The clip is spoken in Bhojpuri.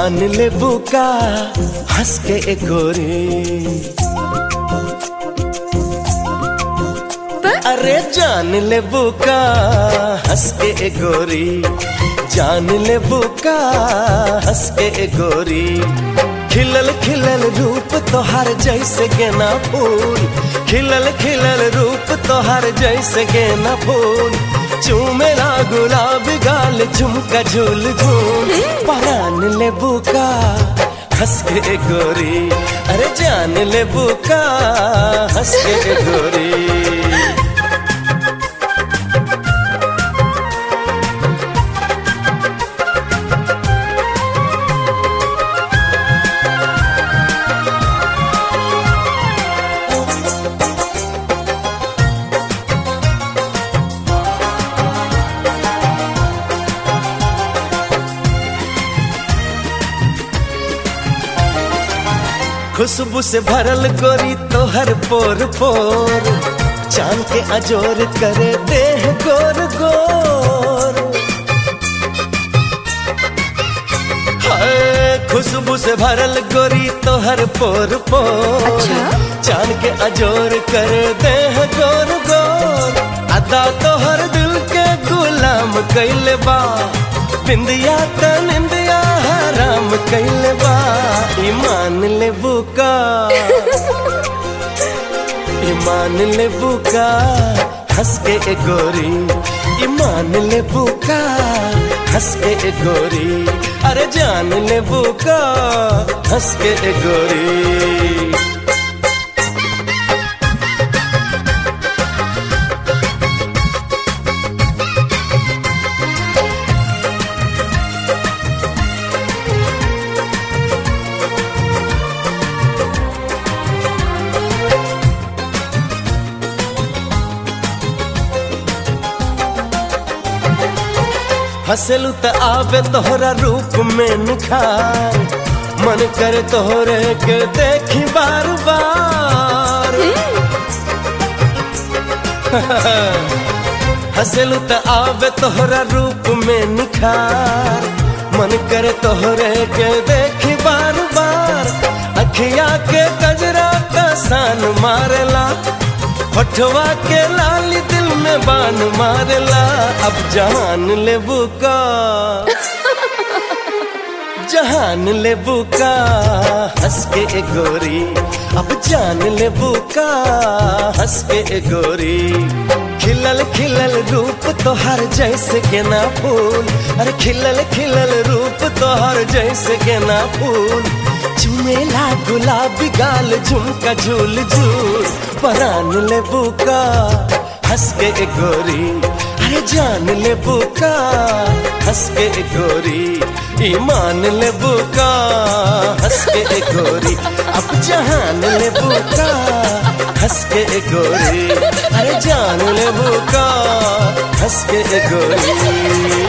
जान ले बुका हंस के एक गोरी अरे जान ले बुका हंस के एक गोरी जान ले बुका हंस के एक गोरी खिलल खिलल रूप तोहार जैसे गेना फूल खिलल खिलल रूप तोहार जैसे गेना फूल चूमेला गुलाब गाल झुमका झूल झूल परान ले बुका हंस के गोरी अरे जान ले बुका हंस के गोरी खुशबू से भरल गोरी तोहर पोर पोर चांद के अजोर करे देह गोर गोर हाय, खुशबू से भरल गोरी तोहर पोर पोर अच्छा? चांद के अजोर करे देह गोर गोर अदा तोहर दिल के गुलाम कैले बा बिंदिया त निंदिया हराम कैले बा ईमान ले बुका ईमान ले बुका हंस के ए गोरी ईमान ले बुका हंस के ए गोरी अरे जान ले बुका हंस के ए गोरी हंसलू त आवे तोहरा रूप में निखार मन कर तोहरे के देखी बार बार हंसलू त आवे तोहरा रूप में निखार मन कर तोहरे के देखी बार बार अखिया के गजरा का सान मारला होठवा के लाली दिल में बान मारला अब जहान ले बुका जहान ले बुका हंस के ए गोरी अब जान ले बुका हंस के ए गोरी खिलल खिलल रूप तोहर जैसे गेना फूल अरे खिलल खिलल रूप तोहर जैसे गेना फूल चुमेला गुलाबी गाल झुमका झूल झूल परान ले बुका हंस के ए गोरी अरे जान ले बुका हंस के ए गोरी ईमान ले बुका हंस के ए गोरी अब जहान ले बुका हंस के ए गोरी अरे जान ले बुका हंस के ए गोरी